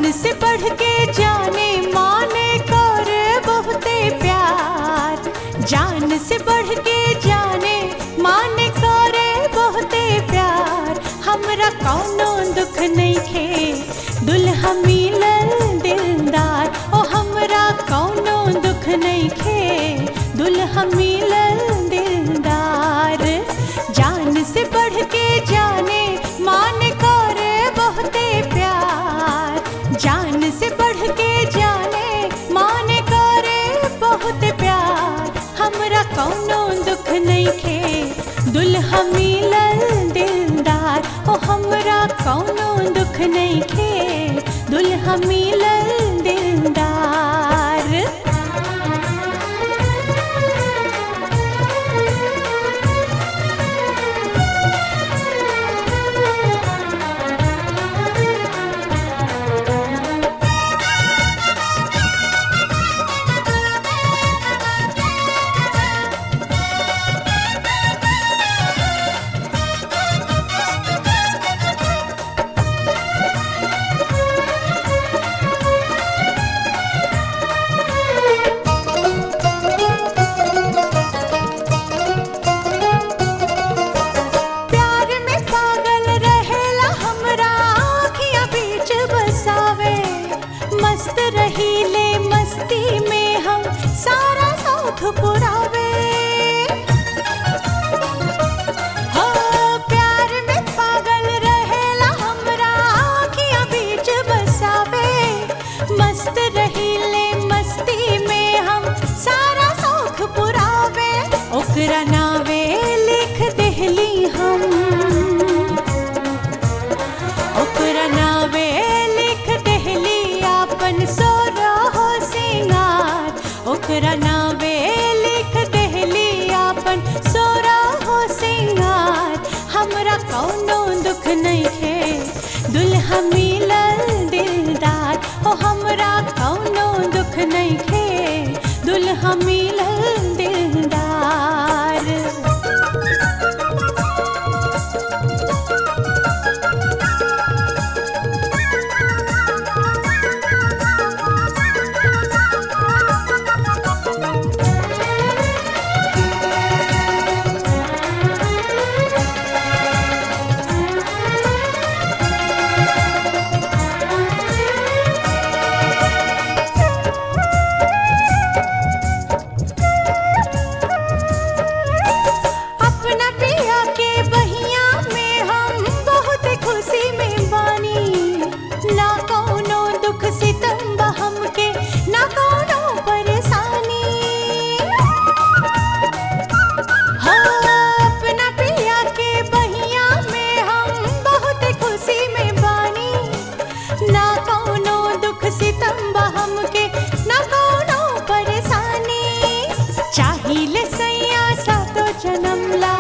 जान से बढ़ के जाने माने कर बहुते प्यार जान से बढ़ के जाने माने करे बहुते प्यार हमरा कौनो दुख नहीं खे दुल्हा मिलल दिलदार ओ हमरा कौनो दुख नहीं खे दुल्हा मिलल दिलदार जान से बढ़ के जाने मान करे बहुते प्यार जान से बढ़ के जाने मान करे बहुत प्यार हमरा कौनो दुख नहीं खे दुल्हा मिलल दिलदार ओ हमरा कौनो दुख नहीं खे दुल्हा मिलल दिलदार प्यार में पागल रहेला हमरा आँखियाँ बीच बसावे मस्त रहीले मस्ती में हम सारा साथ पुरावे हो प्यार में पागल रहेला हमरा आँखियाँ बीच बसावे मस्त रहीले मस्ती में हम सारा शौक पुरावे ओकरा नावे लिख देहली हम ओकरा नावे लिख देहली आपन सोरा हो सिंगार ओकरा नावे लिख देहली आपन सोरा हो सिंगार हमरा कौनो दुख नहीं खे दुल्हा मिलल दिलदार ओ हमरा कौनो दुख नहीं खे दुल्हा मिलल दिलदार अपना पिया के बहिया में हम बहुत खुशी में बानी ना कौनो दुख सितम बा हमके ना कौनो परेशानी हाँ, अपना पिया के बहिया में हम बहुत खुशी में बानी ना कौनो दुख सितम बा हमके ना कौनो परेशानी चाहिले सैया सातो जन्म ला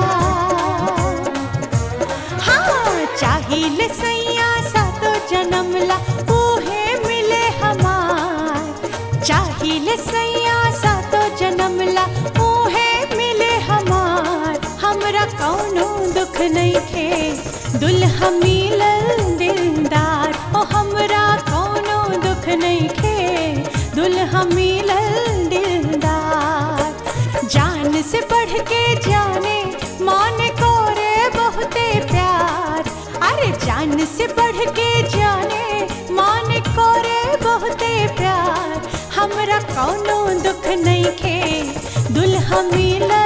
हाँ चाहिले सैया सातो जन्म ला उहे मिले हमार चाहिले सैया सातो जन्म ला उहे मिले हमार हमरा कौनो दुख नहीं खे दुल्हा मिलल दिलदार ओ हमरा कौनो दुख नहीं खे दुल्हा मिलल दिलदार जान से बढ़ के जाने मान को रे बहुते प्यार अरे जान से बढ़ के जाने मान को रे बहुते प्यार हमरा कौनो दुख नहीं खे दुल्हा मिलल